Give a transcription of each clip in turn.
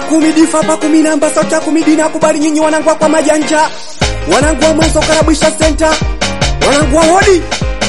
kumi difa pa kumi namba sauti ya kumi dina kubali nyinyi wanangu kwa majanja wanangu wa mwanzo karabisha center wanangu wa hodi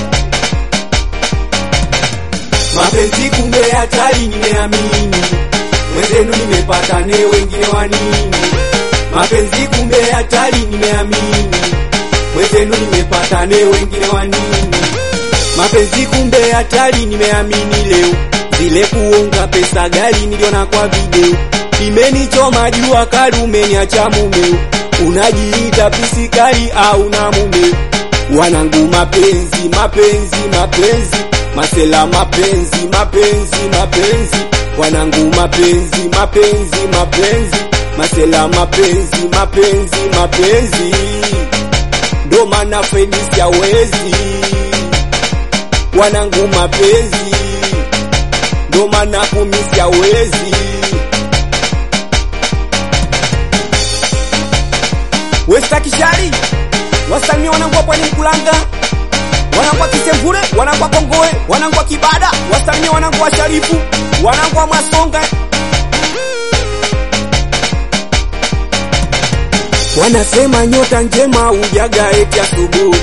mapenzi kumbe hatari nimeamini mwenzenu nimepata ne wengine wanini mapenzi kumbe hatari nimeamini mwenzenu nimepata ne wengine wanini mapenzi kumbe hatari nimeamini leo zile kuonga pesa gari niliona kwa video imenichoma jua kali umeniacha mumeo unajiita pisikali au na mumeo wanangu mapenzi mapenzi mapenzi masela mapenzi mapenzi mapenzi wanangu mapenzi mapenzi mapenzi masela mapenzi mapenzi mapenzi ndo maana fenisi hawezi wanangu mapenzi ndo maana kumisi hawezi Westa Kishari wasalimia wanangu wa Pwani Mkulanga wanangu wa Kisemvule wanangu wa Kongoe wanangu wa Kibada wasalimia wanangu wa Sharifu wanangu wa Masonga wanasema nyota njema ujaga eti asubuhi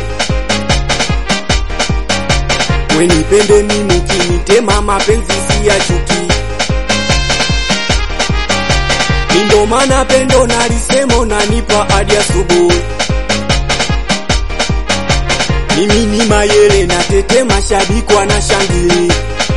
wenipende mimi kinitema mapenzi si ya chuki ndo maana pendo nalisemo nanipa hadi asubuhi mimi ni mayele na tete mashabiki wanashangili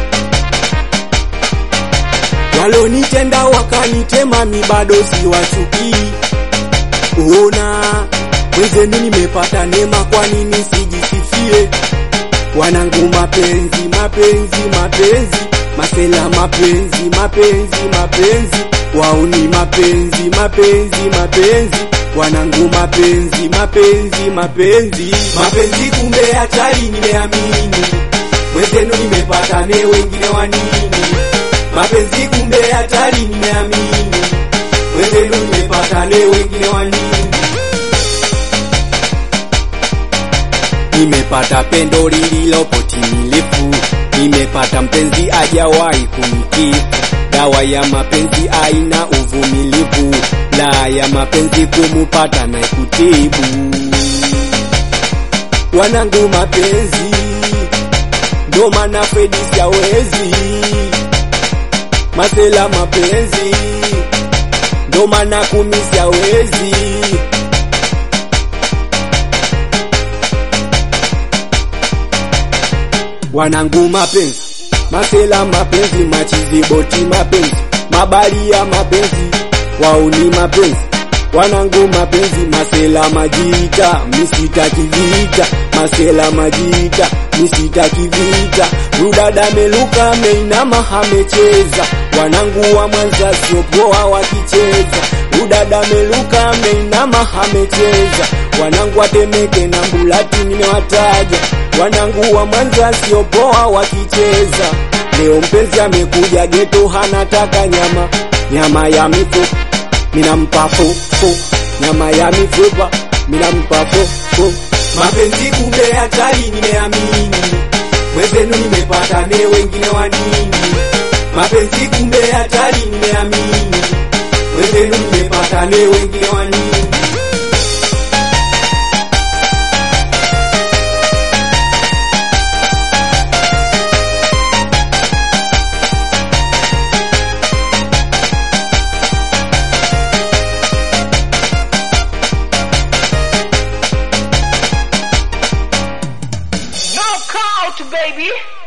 walonitenda wakanitema mi bado si wachukii ona wenzenu nimepata neema kwa nini sijisifie wanangu mapenzi mapenzi mapenzi masela mapenzi mapenzi mapenzi wauni mapenzi mapenzi mapenzi wanangu mapenzi mapenzi mapenzi mapenzi kumbe hatari nimeamini mwenzenu nimepata ne wengine wanini mapenzi kumbe hatari nimeamini mwenzenu nimepata ne wengine wanini nimepata pendo lililopo timilifu nimepata mpenzi ajawahi kunikifu dawa ya mapenzi aina uvumilivu la ya mapenzi kumupata na kutibu wanangu mapenzi ndo maana Fredi siawezi masela mapenzi ndo maana kumi siawezi wanangu mapenzi masela mapenzi machizi boti mapenzi mabali ya mapenzi wauni mapenzi wanangu mapenzi masela majita misitaki vita masela majita misitaki vita rudada meluka meinama amecheza wanangu wa mwanza siopoa wakicheza rudada meluka meinama amecheza wanangu watemeke na mbulati nimewataja wanangu wa mwanza siopoa wakicheza leo mpenzi amekuja geto hanataka nyama nyama ya mifupa minampa fufu nyama ya mifupa minampa fufu mapenzi kumbe hatari nimeamini mwenzenu nimepata ne wengine wanini mapenzi kumbe hatari nimeamini mwenzenu nimepata ne wengine wanini Knockout, baby.